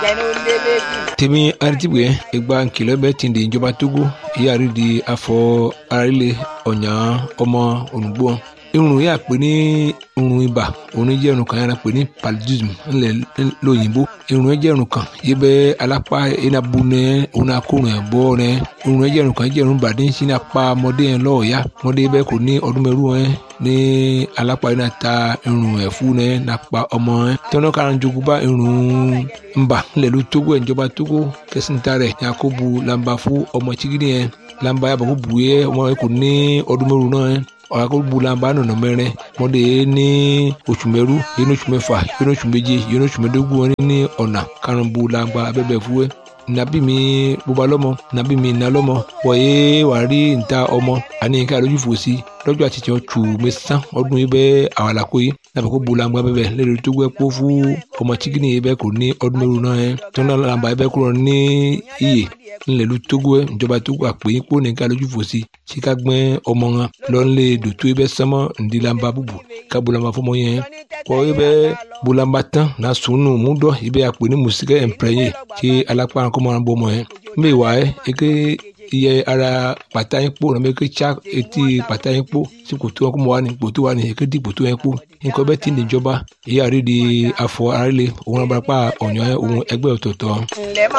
tèmi aritibue egba nkìlọ̀ bẹ́ẹ̀ ti di ìjọba togo ìyáàrí di afọ arílẹ̀ ọ̀nyà ọmọ olùgbò irun yà pé ní irun ibà òun jẹ́ irun kan yàrá pé ní paludism ńlẹ̀ lóyìnbó irun yẹn jẹ́ irun kan yìí bẹ́ alápá enabu nẹ òun akórun ẹ̀ bọ́ nẹ irun yẹn jẹ́ irun kan jẹ́ irun bàdí sí ní apá ọmọdé yẹn lọ́ọ̀ọ́yá ọmọdé bẹ́ẹ̀ kò ní ọdún mẹ́rù yẹn ní alápá yẹn náà ta irun ẹ̀ fún nẹ nàpa ọmọ yẹn tọ́nà kára jogun bá irun ńbà ńlẹ̀ ló tógó ẹ̀ ìjọba tógó kẹsìntà rẹ̀ yakubu lamba fún ọmọ chigidi yẹn lamba yàbọ̀ kó bu yẹ ọmọ yẹn kò ní ọdún mẹ́rù náà yẹn ọ̀làkọ̀gbùlànbà nọ̀nà mẹ́rin mọ́dé ní oṣù mẹ́rú yẹn ní oṣù mẹ́fà yẹn ní oṣù méje yẹn ní oṣù mẹ́dógún wọn ní ọ̀nà karùnbùlànbà abẹ́bẹ̀ fúwẹ́ nàbí mi bóba lọ́mọ nàbí mi nà lọ́mọ wọ̀nyé wà rí níta ọmọ àní nǹkan àlójú fò sí lọ́jọ́ àti tiẹ̀ tù mẹ́sàn ọdún yìí bẹ́ẹ̀ àwàlàkó yìí nàbẹ̀ kó bulangba bẹ́ẹ̀ lẹ́rìí tó gbẹ́ kó fún ọmọ chikini yìí bẹ́ẹ̀ kò ní ọdún mẹ́rù náà yẹn tó náà làǹbà yìí bẹ́ẹ̀ kúrò ní iyè ńlẹ̀lú tógó ẹ̀ ìjọba tógó àpèyìn kó nìkan lójú fò sí síka gbẹ́ ọmọ wọn lọ́nlé dòtó yìí bẹ́ẹ̀ sánmọ́ ǹdí làǹbà bùbù ká bulangba fọmọ yẹn kọ́ yìí bẹ́ẹ̀ bulangba tán náà sùnù múdọ̀ yìí bẹ́ẹ̀ àpè ní mùsíkẹ́ ẹ̀ǹpẹ̀rẹ̀yẹ kí alápá kọ́mọ́ wọn bọ́ ọmọ yẹn mbẹ́ wà ẹ́ eke iye ara pàtà yín kpó nàbẹ eke tsa etí pàtà yín kpó sí kòtò wọn kó mọ wà ní kòtò wà ní eke di kòtò yẹn kpó nǹkan bẹ́ẹ̀ ti ní ìjọba ìyá rí di afọ arílẹ̀ òun abarapá ọ̀nyọ́ òun ẹgbẹ́ ọ̀tọ̀ọ̀tọ̀.